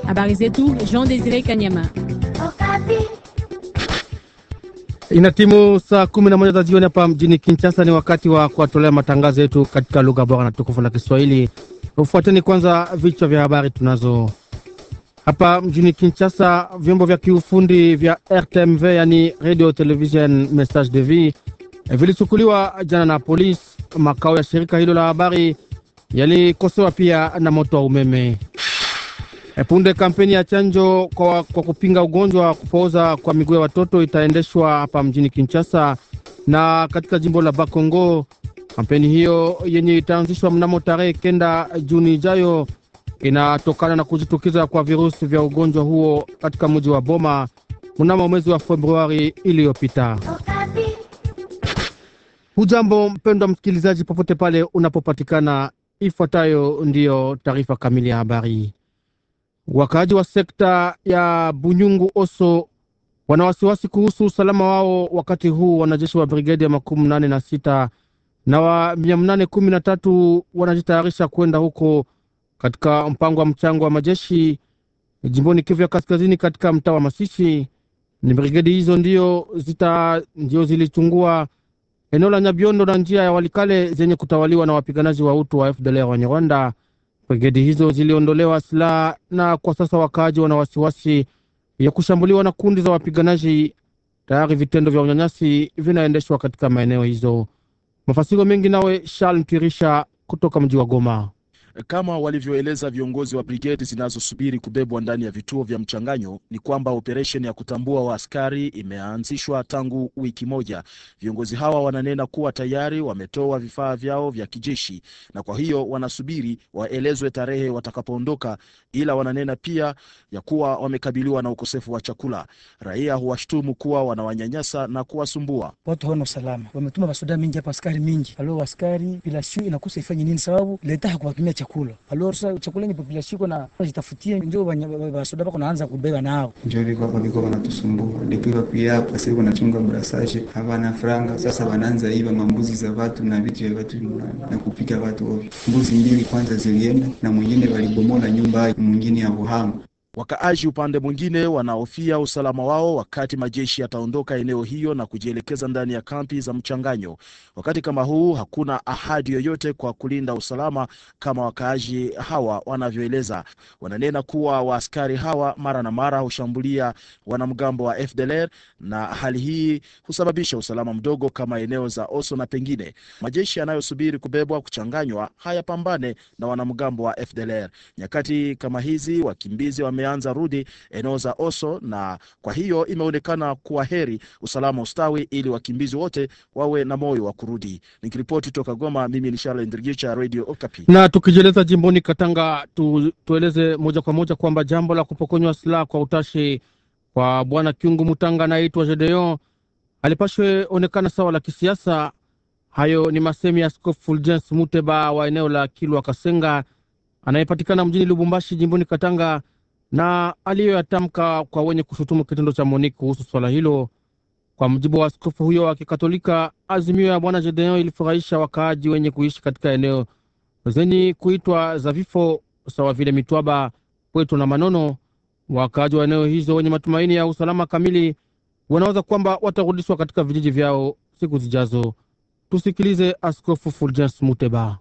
Habari zetu Jean Desire Kanyama. Ina timu saa kumi na moja za jioni hapa mjini Kinshasa. Ni wakati wa kuwatolea matangazo yetu katika lugha bora na tukufu la Kiswahili. Ufuateni kwanza vichwa vya habari tunazo hapa mjini Kinshasa. Vyombo vya kiufundi vya RTMV, yani Radio Television Message de Vie, vilichukuliwa jana na polisi. Makao ya shirika hilo la habari yalikosewa pia na moto wa umeme. Punde kampeni ya chanjo kwa, kwa kupinga ugonjwa wa kupooza kwa miguu ya watoto itaendeshwa hapa mjini Kinshasa na katika jimbo la Bakongo. Kampeni hiyo yenye itaanzishwa mnamo tarehe kenda Juni ijayo inatokana na kujitukiza kwa virusi vya ugonjwa huo katika mji wa Boma mnamo mwezi wa Februari iliyopita. Hujambo mpendwa msikilizaji, popote pale unapopatikana, ifuatayo ndiyo taarifa kamili ya habari. Wakaaji wa sekta ya Bunyungu Oso wana wasiwasi kuhusu usalama wao wakati huu wanajeshi wa brigedi ya makumi nane na sita na wa mia nane kumi na tatu wanajitayarisha kwenda huko katika mpango wa mchango wa majeshi jimboni Kivu ya Kaskazini, katika mtaa wa Masisi. Ni brigedi hizo ndio zita ndio zilichungua eneo la Nyabiondo na njia ya Walikale zenye kutawaliwa na wapiganaji wa utu wa FDLR wa Nyarwanda. Brigedi hizo ziliondolewa silaha na kwa sasa wakaaji wana wasiwasi ya kushambuliwa na kundi za wapiganaji. Tayari vitendo vya unyanyasi vinaendeshwa katika maeneo hizo. Mafasiro mengi nawe Charles Kirisha kutoka mji wa Goma. Kama walivyoeleza viongozi wa brigedi zinazosubiri kubebwa ndani ya vituo vya mchanganyo, ni kwamba operesheni ya kutambua waaskari imeanzishwa tangu wiki moja. Viongozi hawa wananena kuwa tayari wametoa vifaa vyao vya kijeshi, na kwa hiyo wanasubiri waelezwe tarehe watakapoondoka, ila wananena pia ya kuwa wamekabiliwa na ukosefu wa chakula. Raia huwashtumu kuwa wanawanyanyasa na kuwasumbua. Watu hawana usalama, wametuma masoda mingi hapa, askari mingi. Alo, askari population inakosa ifanye nini? Sababu leta hakuwatumia chakula alo, sasa chakula ni population iko na jitafutie, ndio basoda bako naanza kubeba nao, ndio liko hapo, liko wanatusumbua depuis bakuya hapa sasa, wanachunga brasage havana franga. Sasa wanaanza iba mambuzi za watu na vitu vya watu na kupika watu ovyo. Mbuzi mbili kwanza zilienda na mwingine walibomola nyumba mwingine ya Buhanga. Wakaaji upande mwingine wanahofia usalama wao wakati majeshi yataondoka eneo hiyo na kujielekeza ndani ya kampi za mchanganyo. Wakati kama huu hakuna ahadi yoyote kwa kulinda usalama kama wakaaji hawa wanavyoeleza. Wananena kuwa waaskari hawa mara na mara hushambulia wanamgambo wa FDLR na hali hii husababisha usalama mdogo kama eneo za Oso na pengine. Majeshi yanayosubiri kubebwa kuchanganywa hayapambane na wanamgambo wa FDLR. Nyakati kama hizi wakimbizi wame anza rudi eneo za Oso na kwa hiyo imeonekana kuwa heri usalama ustawi, ili wakimbizi wote wawe na moyo wa kurudi. Nikiripoti toka Goma, mimi ni Charles Ndrigicha, Radio Okapi. Na tukijieleza jimboni Katanga tu, tueleze moja kwa moja kwamba jambo la kupokonywa silaha kwa utashi kwa bwana Kiungu Mutanga anayeitwa Gedeon alipashwe onekana sawa la kisiasa. Hayo ni masemi ya Askofu Fulgence Muteba wa eneo la Kilwa Kasenga anayepatikana mjini Lubumbashi jimboni Katanga na aliyoyatamka kwa wenye kushutumu kitendo cha Monique kuhusu swala hilo. Kwa mujibu wa askofu huyo wa Kikatolika, azimio ya bwana Gedeon ilifurahisha wakaaji wenye kuishi katika eneo zenye kuitwa za vifo sawa vile Mitwaba, Pweto na Manono. Wakaaji wa eneo hizo wenye matumaini ya usalama kamili wanaweza kwamba watarudishwa katika vijiji vyao siku zijazo. Tusikilize Askofu Fulgence Muteba.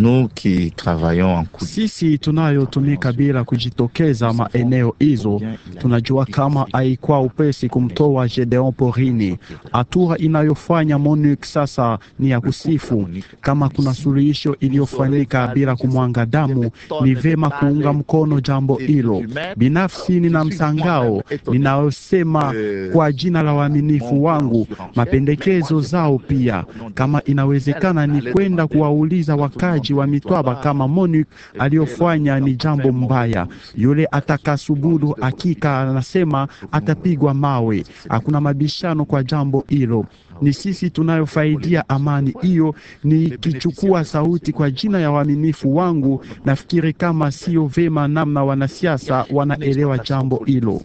Sisi tunayotumika bila kujitokeza maeneo hizo, tunajua kama haikuwa upesi kumtoa Gedeon porini. Hatua inayofanya MONUC sasa ni ya kusifu. Kama kuna suluhisho iliyofanyika bila kumwanga damu, ni vema kuunga mkono jambo hilo. Binafsi nina msangao ninayosema kwa jina la waaminifu wangu, mapendekezo zao pia, kama inawezekana, ni kwenda kuwauliza wakaji wa Mitwaba kama MONUC aliyofanya ni jambo mbaya. Yule atakasubudu hakika anasema atapigwa mawe. Hakuna mabishano kwa jambo hilo. Ni sisi tunayofaidia amani hiyo. Nikichukua sauti kwa jina ya waaminifu wangu, nafikiri kama sio vema namna wanasiasa wanaelewa jambo hilo.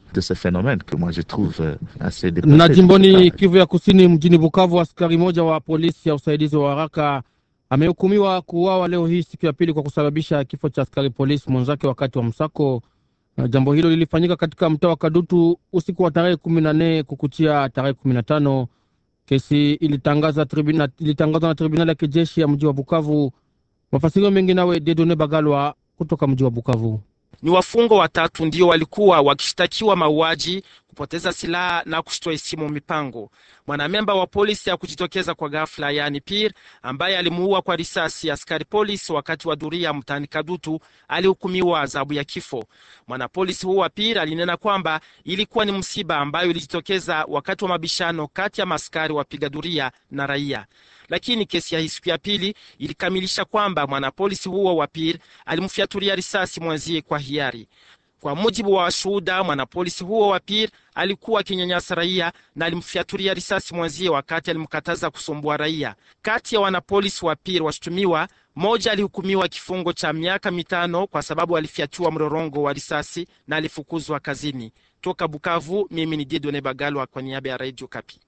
Na jimboni Kivu ya Kusini, mjini Bukavu, askari moja wa polisi ya usaidizi wa haraka amehukumiwa kuuawa leo hii siku ya pili kwa kusababisha kifo cha askari polisi mwenzake wakati wa msako. Jambo hilo lilifanyika katika mtaa wa Kadutu usiku wa tarehe kumi na nne kukuchia tarehe kumi na tano. Kesi ilitangaza tribuna, ilitangazwa na tribunali ya kijeshi ya mji wa Bukavu. Mafasirio mengi nawe Dedone Bagalwa kutoka mji wa Bukavu. Ni wafungwa watatu ndio walikuwa wakishtakiwa mauaji, kupoteza silaha na kushtoa isimu mipango. Mwanamemba wa polisi ya kujitokeza kwa ghafla, yaani Pir, ambaye alimuua kwa risasi askari polisi wakati wa dhuria mtaani Kadutu, alihukumiwa adhabu ya kifo. Mwanapolisi huwa Pir alinena kwamba ilikuwa ni msiba ambayo ilijitokeza wakati wa mabishano kati ya maaskari wapiga dhuria na raia lakini kesi ya hii siku ya pili ilikamilisha kwamba mwanapolisi huo wa Pir alimfyatulia risasi mwenzie kwa hiari. Kwa mujibu wa washuhuda, mwanapolisi huo wa Pir alikuwa akinyanyasa raia na alimfyatulia risasi mwenzie wakati alimkataza kusumbua raia. Kati ya wanapolisi wa Pir washutumiwa, mmoja alihukumiwa kifungo cha miaka mitano kwa sababu alifyatua mrorongo wa risasi na alifukuzwa kazini. Toka Bukavu, mimi ni Didone Bagalwa kwa niaba ya Radio Kapi.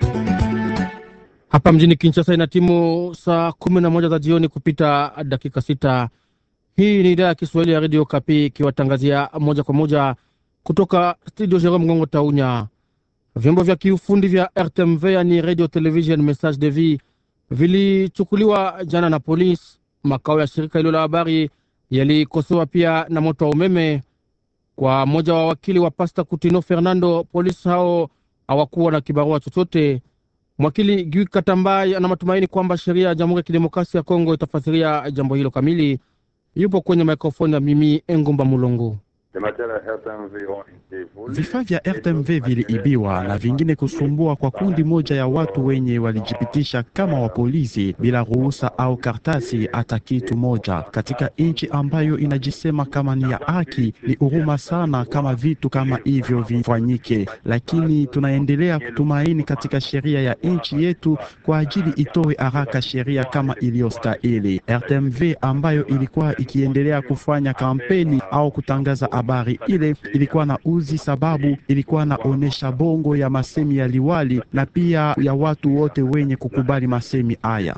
Hapa mjini Kinshasa ina timu saa kumi na moja za jioni kupita dakika sita. Hii ni idhaa ya Kiswahili ya redio Kapi ikiwatangazia moja kwa moja kutoka studio Jerome Ngongo Taunya. Vyombo vya kiufundi vya RTMV yani radio television message de vie vilichukuliwa jana na polisi. Makao ya shirika hilo la habari yalikosewa pia na moto wa umeme. Kwa mmoja wa wakili wa Pasta Kutino Fernando, polisi hao hawakuwa na kibarua chochote. Mwakili Gui Katambai ana matumaini kwamba sheria ya Jamhuri ya Kidemokrasia ya Kongo itafasiria jambo hilo kamili. Yupo kwenye mikrofoni ya mimi Engumba Mulongo. Vifaa vya RTMV viliibiwa na vingine kusumbua kwa kundi moja ya watu wenye walijipitisha kama wa polisi bila ruhusa au kartasi hata kitu moja, katika nchi ambayo inajisema kama ni ya haki. Ni huruma sana kama vitu kama hivyo vifanyike, lakini tunaendelea kutumaini katika sheria ya nchi yetu kwa ajili itoe haraka sheria kama iliyostahili. RTMV ambayo ilikuwa ikiendelea kufanya kampeni au kutangaza habari ile ilikuwa na uzi, sababu ilikuwa naonesha bongo ya masemi ya liwali na pia ya watu wote wenye kukubali masemi haya.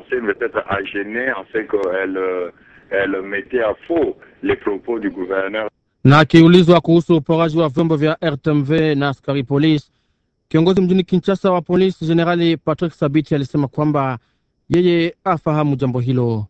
Na akiulizwa kuhusu uporaji wa vyombo vya RTMV na askari polisi, kiongozi mjini Kinshasa wa polisi Jenerali Patrick Sabiti alisema kwamba yeye afahamu jambo hilo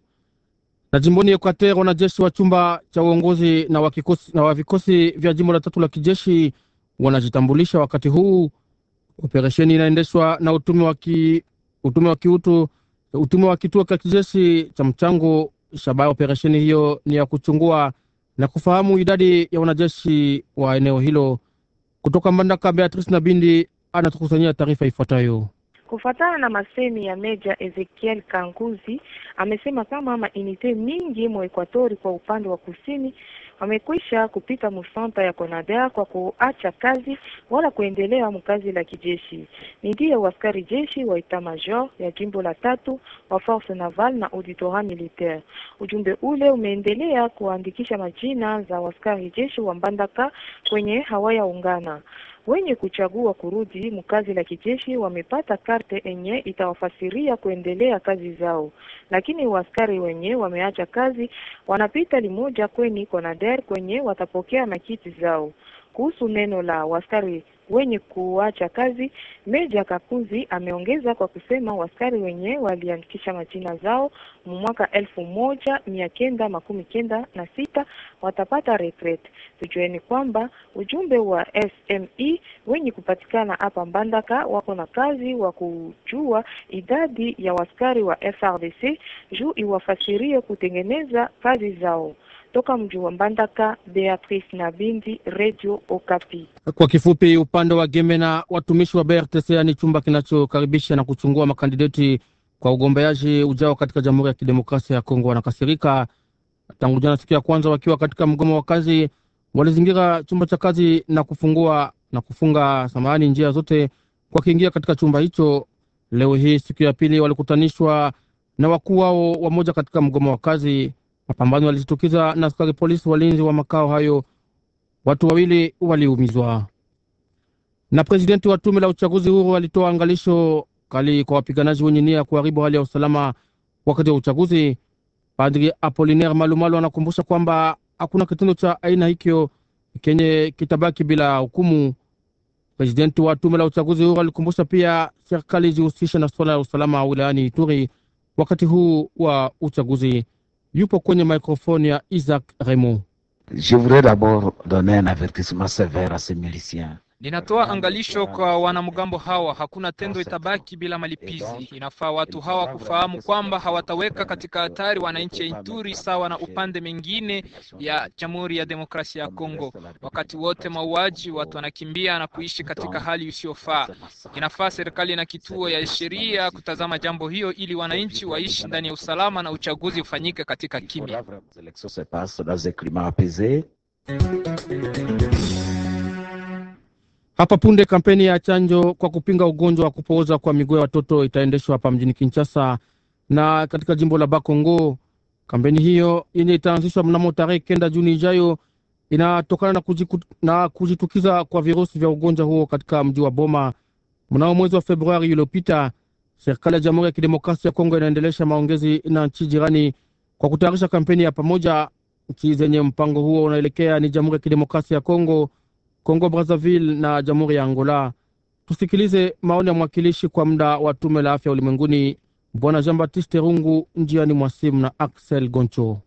na jimboni Equateur, wanajeshi wa chumba cha uongozi na wa kikosi na wa vikosi vya jimbo la tatu la kijeshi wanajitambulisha wakati huu. Operesheni inaendeshwa na utume wa ki, utume wa kiutu utume wa kituo cha kijeshi cha mchango. Shabaha ya operesheni hiyo ni ya kuchungua na kufahamu idadi ya wanajeshi wa eneo hilo. Kutoka Mbandaka, Beatrice na Bindi anatukusanyia taarifa ifuatayo. Kufatana na masemi ya Meja Ezekiel Kanguzi, amesema kama mainite mingi mu Ekwatori kwa upande wa kusini wamekwisha kupita musanta ya Konader kwa kuacha kazi wala kuendelea mkazi la kijeshi. Ni ndiyo waskari jeshi wa etat major ya jimbo la tatu wa force naval na auditorat militaire. Ujumbe ule umeendelea kuandikisha majina za waskari jeshi wa Mbandaka kwenye hawaya ungana wenye kuchagua kurudi mkazi la kijeshi wamepata karte enye itawafasiria kuendelea kazi zao, lakini waskari wenye wameacha kazi wanapita limoja kweni Konader kwenye watapokea makiti zao. Kuhusu neno la waskari wenye kuacha kazi, Meja Kakuzi ameongeza kwa kusema waskari wenye waliandikisha majina zao mu mwaka elfu moja mia kenda makumi kenda na sita watapata retret. Tujueni kwamba ujumbe wa SME wenye kupatikana hapa Mbandaka wako na kazi wa kujua idadi ya waskari wa FRDC juu iwafasirie kutengeneza kazi zao. Toka mji wa Mbandaka, Beatrice na Bindi, Radio Okapi. Kwa kifupi, upande wa Gemena, watumishi wa BRTC ni chumba kinachokaribisha na kuchungua makandideti kwa ugombeaji ujao katika Jamhuri ya Kidemokrasia ya Kongo wanakasirika. Tangu jana siku ya kwanza, wakiwa katika mgomo wa kazi, walizingira chumba cha kazi na kufungua na kufunga samahani njia zote kwa kuingia katika chumba hicho. Leo hii siku ya pili, walikutanishwa na wakuu wao wamoja katika mgomo wa kazi. Mapambano yalijitukiza na askari polisi walinzi wa makao hayo, watu wawili waliumizwa. Na presidenti wa tume la uchaguzi huru alitoa angalisho kali kwa wapiganaji wenye nia ya kuharibu hali ya usalama wakati wa uchaguzi. Padri Apolinaire Malumalu anakumbusha kwamba hakuna kitendo cha aina hicho kenye kitabaki bila hukumu. Presidenti wa tume la uchaguzi huru alikumbusha pia serikali ijihusishe na suala la usalama wilayani Ituri wakati huu wa uchaguzi. Yupo kwenye mikrofoni ya Isaac Remo. Je voudrais d'abord donner un avertissement sévère à ces miliciens. Ninatoa angalisho kwa wanamgambo hawa, hakuna tendo itabaki bila malipizi. Inafaa watu hawa kufahamu kwamba hawataweka katika hatari wananchi ya Ituri sawa na upande mengine ya Jamhuri ya Demokrasia ya Kongo. Wakati wote mauaji, watu wanakimbia na kuishi katika hali isiyofaa. Inafaa serikali na kituo ya sheria kutazama jambo hiyo, ili wananchi waishi ndani ya usalama na uchaguzi ufanyike katika kimya. Les élections se passent dans un climat apaisé. Hapa punde kampeni ya chanjo kwa kupinga ugonjwa wa kupooza kwa miguu ya watoto itaendeshwa hapa mjini Kinshasa na katika jimbo la Bakongo. Kampeni hiyo yenye itaanzishwa mnamo tarehe kenda Juni ijayo inatokana na, kujiku, na kujitukiza kwa virusi vya ugonjwa huo katika mji wa Boma mnamo mwezi wa Februari uliopita. Serikali ya Jamhuri ya Kidemokrasia ya Kongo inaendelesha maongezi na nchi jirani kwa kutayarisha kampeni ya pamoja. Nchi zenye mpango huo unaelekea ni Jamhuri ya Kidemokrasia ya Kongo, Kongo Brazzaville na Jamhuri ya Angola. Tusikilize maoni ya mwakilishi kwa muda wa tume la afya ulimwenguni Bwana Jean Baptiste Rungu njiani mwa simu na Axel Goncho.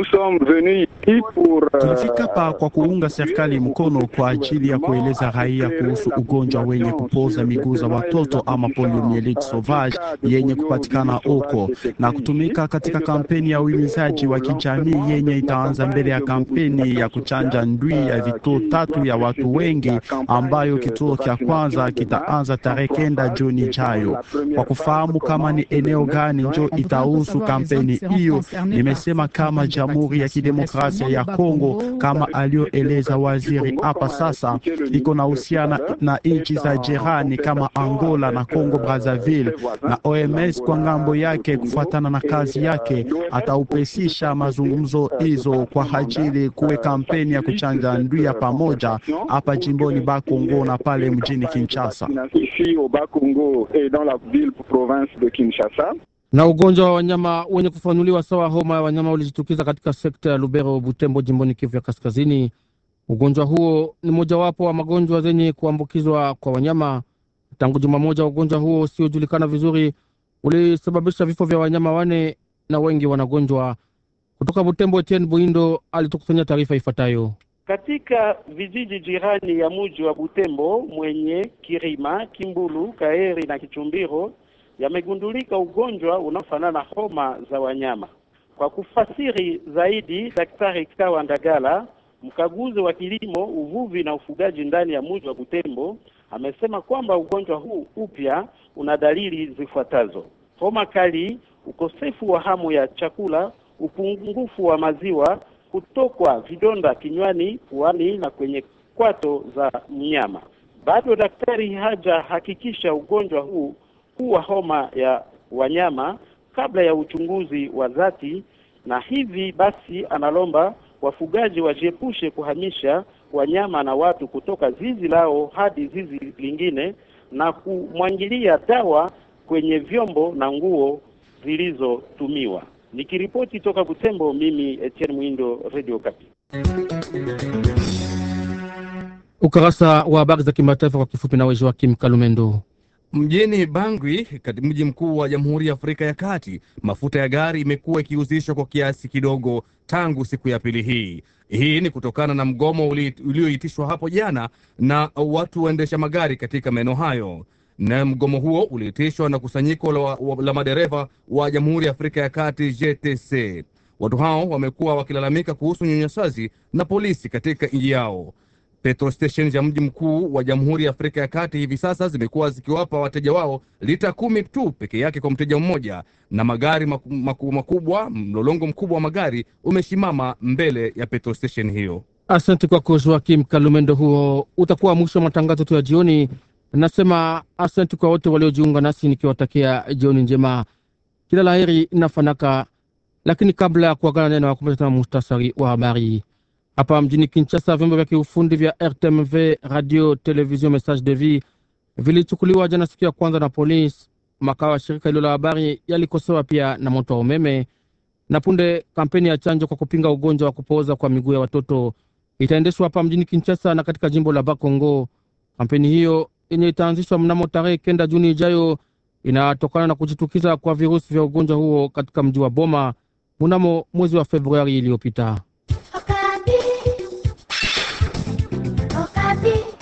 Tulifika hapa kwa kuunga serikali mkono kwa ajili ya kueleza raia kuhusu ugonjwa wenye kupoza miguu za watoto ama poliomyelitis sauvage yenye kupatikana huko na kutumika katika kampeni ya uhimizaji wa kijamii yenye itaanza mbele ya kampeni ya kuchanja ndui ya vituo tatu ya watu wengi ambayo kituo cha kwanza kitaanza tarehe kenda Juni ijayo. Kwa kufahamu kama ni eneo gani njo itahusu kampeni hiyo, nimesema kama Jamhuri ya Kidemokrasia ya Kongo kama aliyoeleza waziri hapa sasa, iko na uhusiana na nchi za jirani kama Angola na Congo Brazzaville, na OMS kwa ngambo yake, kufuatana na kazi yake, ataupesisha mazungumzo hizo kwa ajili kuwe kampeni ya kuchanja ndui ya pamoja hapa jimboni Bakongo na pale mjini Kinshasa. Na ugonjwa wa wanyama wenye kufanuliwa sawa homa ya wanyama ulijitukiza katika sekta ya Lubero, Butembo, jimboni Kivu ya Kaskazini. Ugonjwa huo ni mojawapo wa magonjwa zenye kuambukizwa kwa wanyama. Tangu juma moja, ugonjwa huo usiojulikana vizuri ulisababisha vifo vya wanyama wane na wengi wanagonjwa. Kutoka Butembo, Etienne Buindo alitukusanya taarifa ifuatayo. Katika vijiji jirani ya muji wa Butembo mwenye Kirima, Kimbulu, Kaeri na Kichumbiro yamegundulika ugonjwa unaofanana na homa za wanyama. Kwa kufasiri zaidi, Daktari Kawa Ndagala, mkaguzi wa kilimo, uvuvi na ufugaji ndani ya mji wa Butembo, amesema kwamba ugonjwa huu upya una dalili zifuatazo: homa kali, ukosefu wa hamu ya chakula, upungufu wa maziwa, kutokwa vidonda kinywani, puani na kwenye kwato za mnyama. Bado daktari hajahakikisha ugonjwa huu kuwa homa ya wanyama kabla ya uchunguzi wa dhati, na hivi basi analomba wafugaji wajiepushe kuhamisha wanyama na watu kutoka zizi lao hadi zizi lingine na kumwangilia dawa kwenye vyombo na nguo zilizotumiwa. Nikiripoti toka Butembo, mimi Etienne Mwindo, Radio Kapi. Ukarasa wa habari za kimataifa kwa kifupi, nawe Joakim Kalumendo. Mjini Bangui, katika mji mkuu wa Jamhuri ya Afrika ya Kati, mafuta ya gari imekuwa ikiuzishwa kwa kiasi kidogo tangu siku ya pili hii. Hii ni kutokana na mgomo ulioitishwa hapo jana na watu waendesha magari katika maeneo hayo, na mgomo huo uliitishwa na kusanyiko la, la madereva wa Jamhuri ya Afrika ya Kati GTC. Watu hao wamekuwa wakilalamika kuhusu unyanyasaji na polisi katika nchi yao. Petrol stations ya mji mkuu wa Jamhuri ya Afrika ya Kati hivi sasa zimekuwa zikiwapa wateja wao lita kumi tu peke yake kwa mteja mmoja, na magari maku, maku, makubwa, mlolongo mkubwa wa magari umesimama mbele ya petrol station hiyo. Asante kwako Joakim Kalumendo. Huo utakuwa mwisho wa matangazo tu ya jioni. Nasema asante kwa wote waliojiunga nasi, nikiwatakia jioni njema, kila laheri na fanaka. Lakini kabla ya kuagana neno, wakumbusha tena muhtasari wa habari hapa mjini Kinshasa, vyombo vya kiufundi vya RTMV radio television message de vie vilichukuliwa jana siku ya kwanza na polisi. Makao ya shirika hilo la habari yalikosewa pia na moto wa umeme. Na punde kampeni ya chanjo kwa kupinga ugonjwa wa kupooza kwa miguu ya watoto itaendeshwa hapa mjini Kinshasa na katika jimbo la Bakongo. Kampeni hiyo yenye itaanzishwa mnamo tarehe kenda Juni ijayo inatokana na kujitukiza kwa virusi vya ugonjwa huo katika mji wa Boma mnamo mwezi wa Februari iliyopita. Okapi. Okapi.